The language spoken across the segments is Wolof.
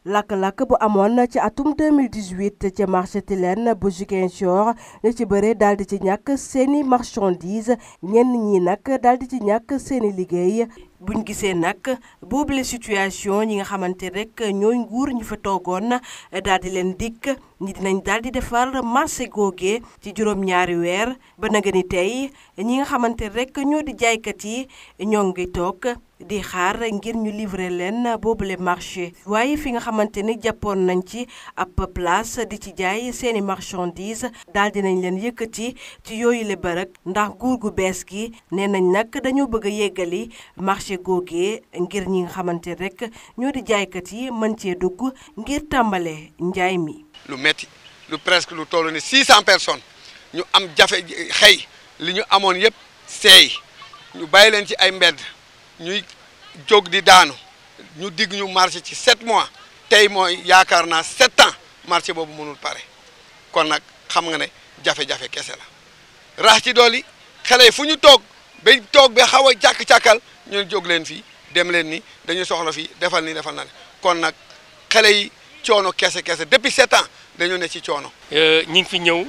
lakk-lakk bu amoon ci atum 2018 ca marché Tilène bu Ziguinchor ñu ci bëre daal di ci ñàkk seeni marchandise ñenn ñi nag daal di ci ñàkk seeni liggéey buñ gisee nag boobule situation ñi nga xamante rek ñooy nguur ñu fa toogoon daal di leen dikk ñi dinañ daal di defar marché googe ci juróom-ñaari weer ba naga ni tey ñi nga xamante rek ñoo di jaaykat yi ñoo ngi toog di xaar ngir ñu livrer leen boobule marché waaye fi nga xamante ni jàppoon nañ ci ab place di ci jaay seeni marchandise daal dinañ leen yëkkati ci yooyu le bërëg ndax nguur gu bees gi nee nañ nag dañoo bëgg a yeggali marché googee ngir ñi nga xamante rek ñoo di jaaykat yi mën cee dugg ngir tàmbale njaay mi. lu metti lu presque lu toll ni 600 personnes ñu am jafe xëy li ñu amoon yëpp seey ñu bàyyi leen ci ay mbedd. ñuy jóg di daanu ñu digg ñu marché ci sept mois tey mooy yaakaar naa sept ans marché boobu mënul pare kon nag xam nga ne jafe-jafe kese la rax ci dool yi xale yi fu ñu toog ba toog ba xaw a càkk-càkkal ñu jóg leen fii dem leen ni dañu soxla fii defal ni defal na ne kon nag xale yi coono kese kese depuis sept ans dañu ne ci coono. ñi ngi fi ñëw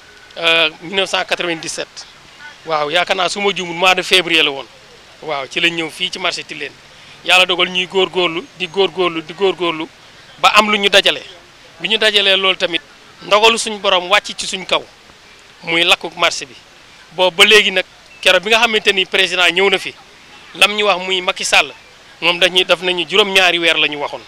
1997 waaw yaakaar naa su ma juumul mois de février la woon. waaw ci lañ ñëw fii ci marché Tilène yàlla dogal ñuy góorgóorlu di góorgóorlu di góorgóorlu ba am lu ñu dajale bi ñu dajalee loolu tamit ndogalu suñ borom wàcc ci suñ kaw muy lakku marché bi boobu ba léegi nag keroog bi nga xamante ni président ñëw na fi lam ñu wax muy Macky Sall moom dañuy def nañu juróom-ñaari weer la ñu waxoon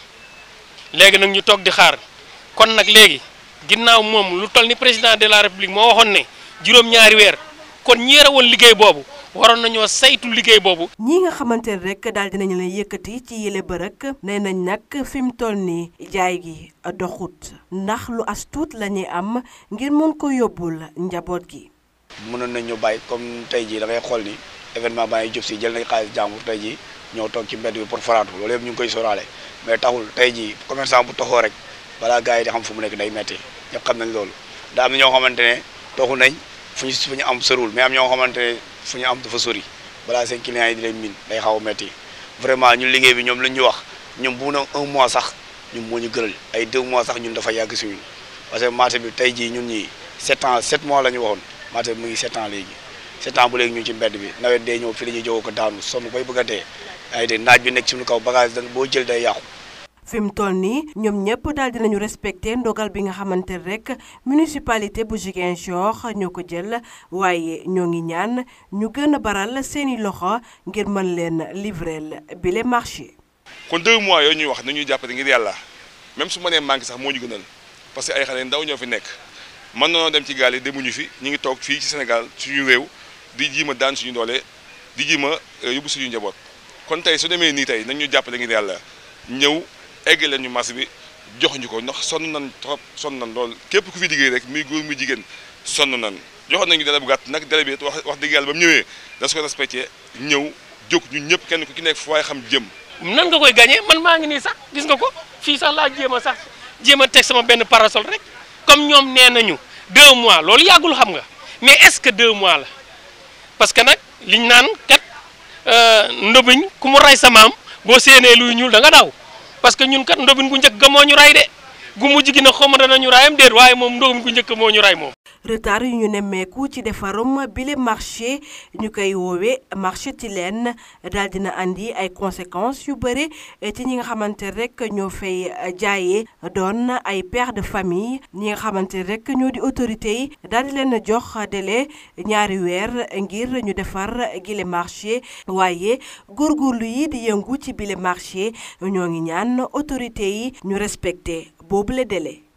léegi nag ñu toog di xaar kon nag léegi ginnaaw moom lu toll ni président de la république moo waxoon ne juróom-ñaari weer kon ñi yore woon liggéey boobu waroon nañoo saytu liggéey boobu. ñi nga xamante ne rek daal dinañu leen yëkkati ci yële bërëk nee nañ nag fi mu toll nii jaay gi doxut ndax lu as tuut la ñuy am ngir mën ko yóbbul njaboot gi. mënoon nañ ñu bàyyi comme tey jii da ngay xool ni événement baa ngi jub si jël nañ xaalis jàmbur tey jii ñoo toog ci mbedd bi pour faraatu loolu yëpp ñu ngi koy sóoraale mais taxul tey jii commerçant bu toxoo rek balaa gars yi di xam fu mu nekk day metti ñëpp xam nañ loolu daa am na ñoo xamante ne toxu nañ fu ñu fu ñu am sërul mais am ñoo xamante ne fu ñu am dafa sori balaa seen clients yi di leen min day xaw a metti vraiment ñun liggéey bi ñoom lañ ñu wax ñun bu na un mois sax ñun moo ñu gënal ay deux mois sax ñun dafa yàgg si ñun parce que marché bi tey jii ñun ñii sept ans sept mois la ñu waxoon marché bi mu ngi sept ans léegi sept ans bu léegi ñu ci mbedd bi nawet dee ñëw fi la ñuy jógoo ko daanu sonn koy bëgg a dee ay de naaj bi nekk suñu kaw bagage da boo jël day yàqu fi mu toll nii ñoom ñëpp daal dinañu respecté ndogal bi nga xamante rek municipalité bu Ziguinchor ñoo ko jël waaye ñoo ngi ñaan ñu gën a baral seeni loxo ngir mën leen livreel bile marché. kon deux mois yooyu ñuy wax nañuy jàppale ngir yàlla même su ma nee manqué sax moo ñu gënal parce que ay xale ndaw ñoo fi nekk mën nañoo dem ci gaal yi demuñu fi ñu ngi toog fii ci Sénégal suñu réew di jiima daan suñu doole di jiima yóbbu suñu njaboot kon tey su demee nii tey nañu jàppale ngir yàlla ñëw. egg leen ñu marché bi jox ñu ko ndax sonn nan trop sonn nan lool képp ku fi liggéey rek muy góor muy jigéen sonn nan joxoon nañu délai bu gàtt nag délai bi wax wax dëgg yàlla ba mu ñëwee da su ko respecté ñëw jóg ñun ñëpp kenn ku ci nekk fu waaye xam jëm nan nga koy gagné man maa ngi nii sax gis nga ko fii sax laa jéem a sax jéem a teg sama benn parasol rek comme ñoom nee nañu deux mois loolu yàggul xam nga mais est-ce que deux mois la parce que nag liñ naan kat ndobiñ ku mu rey sa maam boo séenee luy ñuul da nga daw parce que ñun kat ndobin gu njëkk ga moo ñu ray de gu mujj gi nag xaw ma danañu rayam déet waaye moom ndobin gu njëkk moo ñu ray moom. retard yu ñu nemmeeku ci defarum bile marché ñu koy woowee marché Tilène daal dina andi ay conséquences yu bëri ci ñi nga xamante rek ñoo fay jaayee doon ay pères de famille ñi nga xamante rek ñoo di autorités yi daal di leen jox délai ñaari weer ngir ñu defar gile marché waaye góorgóorlu yi di yëngu ci bile marché ñoo ngi ñaan autorités yi ñu respecté boobu le délai.